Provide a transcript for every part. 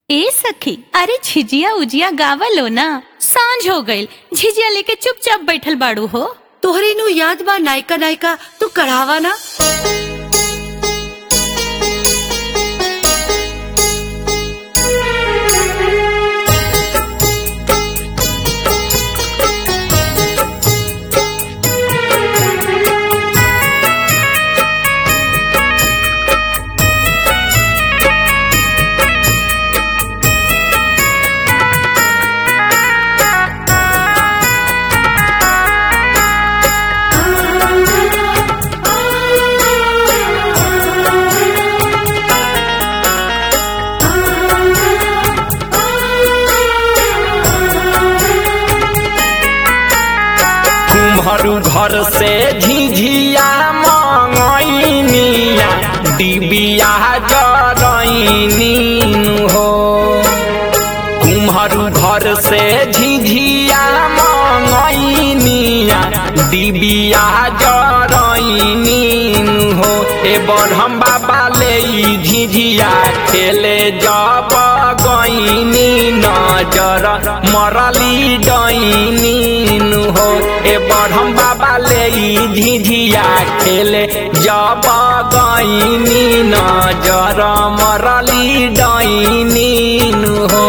ए सखी अरे झिझिया उजिया गावलो ना सांझ हो गईल झिझिया लेके चुपचाप बैठल बाड़ू हो तोहरे नु याद बा नायका नायका तू कढ़ावा ना तुम्हारू घर से झिझिया मंगैनिया डिबिया जरैनी हो तुम्हारू घर से झिझिया मंगैनिया डिबिया जरैनी हो ए बरहम बाबा ले ई झिझिया खेले जब गईनी नजर मरली डैनी हो ए बरहम बाबा ले ई झिझिया खेले जब गईनी नजर मरली डैनी हो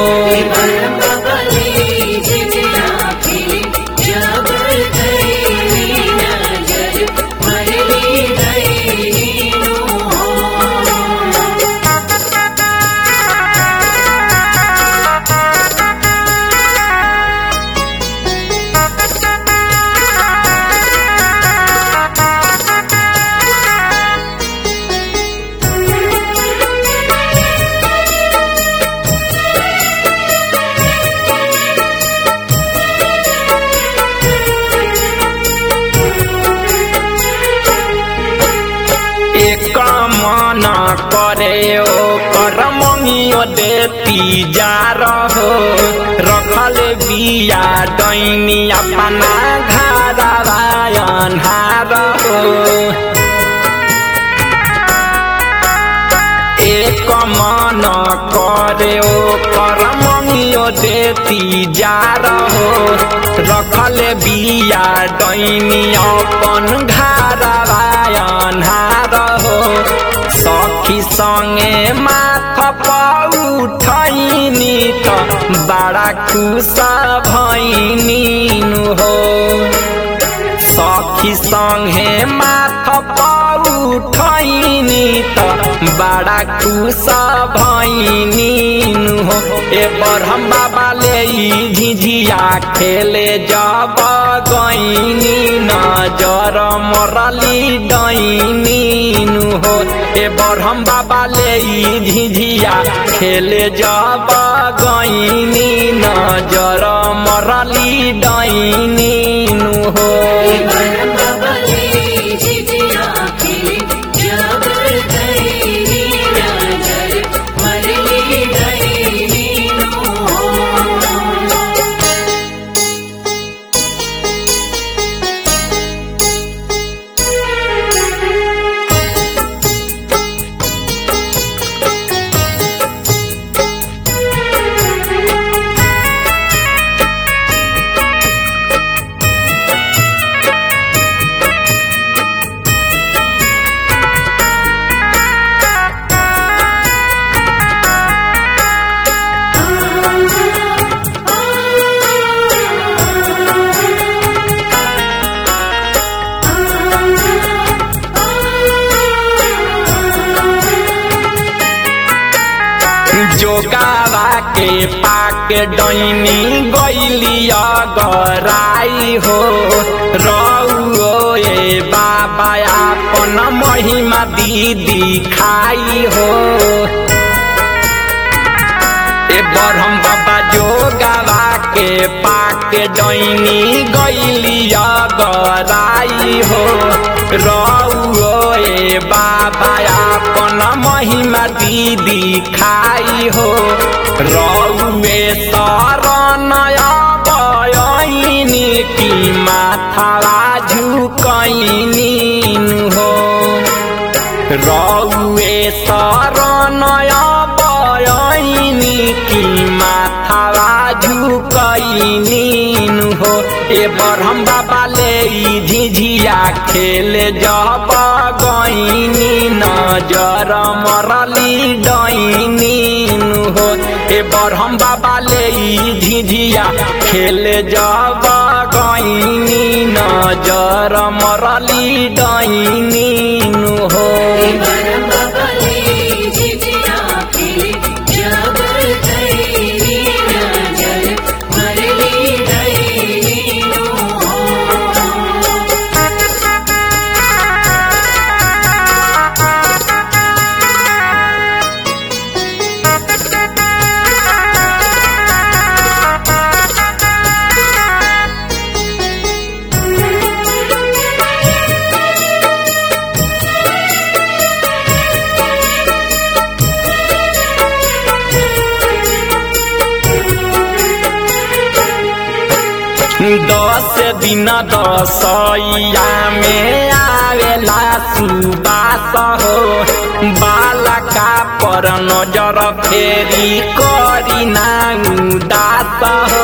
एक मन करे ओ कर मंगियो देती जा रहो रखल बिया डैनी अपना घर अन्हार हो एक मन करे ओ कर मंगियो देती जा रहो रखल बिया डैनी अपन घर अन्हार हो सखी संगे माथ पौठैनी त बड़ा खुश भैनी हो सखी संगे माथ पौठैनी त बड़ा खुश भैनी हो ए बरहम बाबा ले ई झिझिया खेले जब गईनी नजर मरली डैनी हो ए बरहम बाबा ले ई झिझिया खेले जब गईनी नजर मरली डैनी हो जोगावा के पाके डैनी गैली गराई हो रौ ए बाबा अपन महिमा दीदी खाई हो ए बरहम बाबा जोगावा के पाके डैनी गैली गराई हो रौ ए बाबा अपन महिमा दीदी खाई हो रौए शरण बयनी की माथावा झुकैनी हो रौए शरण बयनी की झिझिया खेले जब गईनी नजर मरली डईनी हो ए बरहम बाबा ले ई झिझिया खेले जब गईनी नजर मरली डईनी हो दस दिन दसैया में आवेला सुबास हो बालका पर नजर फेरी करी ना उदास हो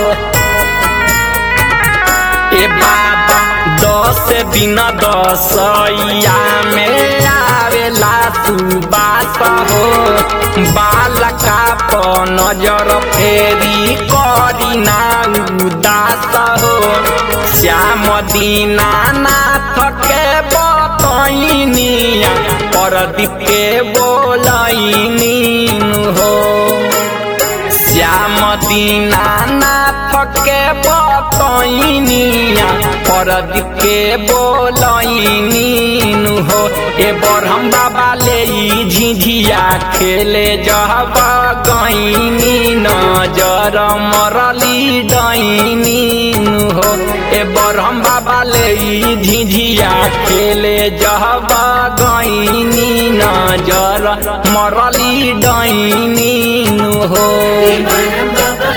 ए बाबा दस दिन दसैया में आवेला सुबास हो बालका पर नजर फेरी करी ना उदास हो श्याम दीना नाथ के बतैनिया परदीप के बोलैनी हो श्याम दीना नाथ के बतैनिया परदीप के बोलैनी हो ए बरहम बाबा ले ई झिझिया खेले जब गईनी नजर मरली डईनी हो ए बरहम बाबा ले ई झिझिया खेले जब गईनी नजर मरली डईनी हो बाबा